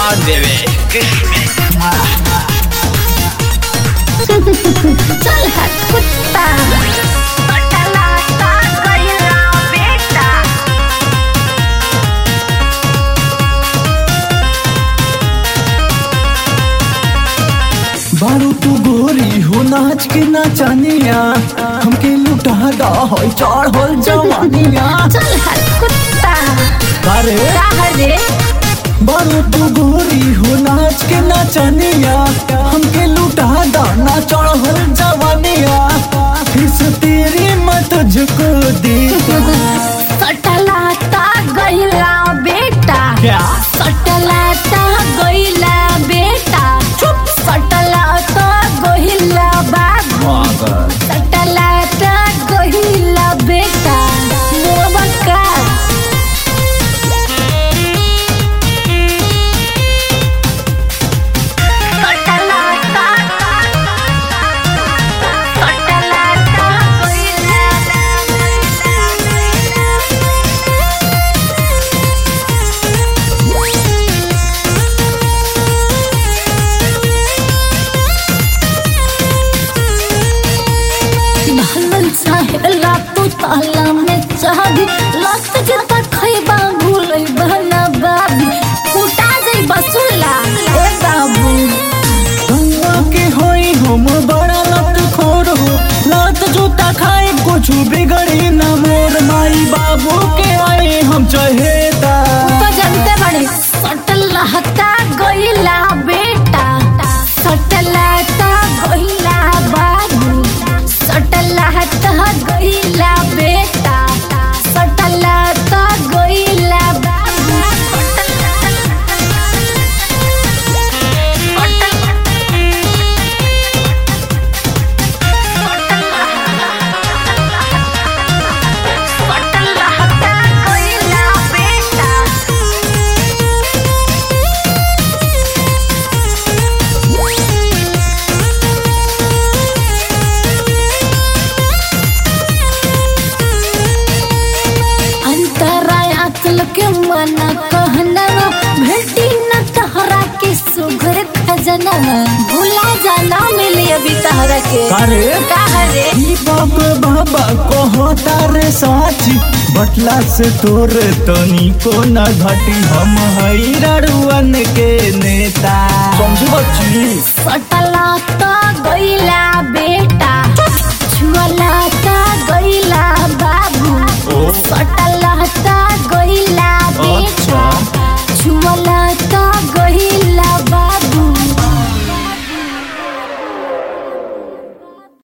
जान देवे चल है कुत्ता पटलाता गइला बेटा बारू तू गोरी हो नाच के नाचनिया हमके लुटा दा हो चढ़ल जवानिया चल है कुत्ता अरे रे बारू तू गोरी हो नाच के नाचनिया हमके लुटा दा ना चढ़ल जवानिया फिस तेरी मत झुको दी सटलाता गइला बेटा क्या सटलाता गइला बेटा चुप सटलाता गइला बाबू सटलाता गइला बेटा मोबका सटलाता सटलाता ढलल चाहेला तू ताला में चाबी लत के तक खैबा भूलै बहना बाबी फुटा जाई बसुला ए बाबू गंगा के होई हम बड़ा लत खोर हो लत जूता खाए कुछ बिगड़ी न मोर माई बाबू के आए हम चहेता तो जानते बड़े सटल हता गइला बेटा सटल हता गइला बाबू सटल हता गइला बेटा सटल हता गइला बाबू सटल हता गइला बेटा अंतराय अचल के मन कहना भेटी न तहरा के सुघर खजना भूला जाना मिली अभी तहरा के अरे कहरे ई बाप बाबा कहता रे साची बटला से तोर तनी को न घटी हम हई रड़ुअन के नेता समझ बच्ची सटला तो गइला